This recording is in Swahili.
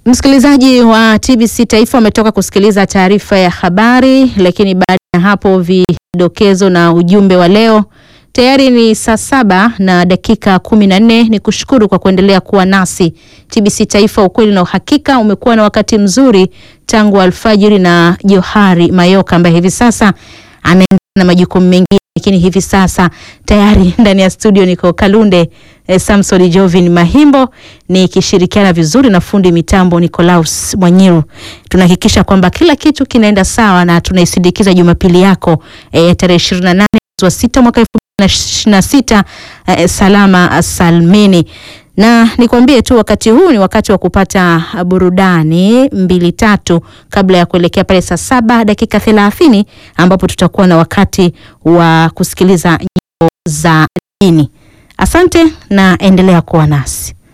Msikilizaji wa TBC Taifa umetoka kusikiliza taarifa ya habari, lakini baada ya hapo vidokezo na ujumbe wa leo. Tayari ni saa saba na dakika kumi na nne. Ni kushukuru kwa kuendelea kuwa nasi. TBC Taifa, ukweli na uhakika. Umekuwa na wakati mzuri tangu alfajiri na Johari Mayoka ambaye hivi sasa anaendelea na majukumu mengine, lakini hivi sasa tayari ndani ya studio niko Kalunde eh, Samson Jovin Mahimbo nikishirikiana vizuri na fundi mitambo Nicolaus Mwanyiru. Tunahakikisha kwamba kila kitu kinaenda sawa na tunaisindikiza Jumapili yako eh, tarehe 28 mwezi wa sita mwaka 2026 eh, salama salmini na nikwambie tu wakati huu ni wakati wa kupata burudani mbili tatu kabla ya kuelekea pale saa saba dakika thelathini ambapo tutakuwa na wakati wa kusikiliza nyimbo za dini. Asante na endelea kuwa nasi.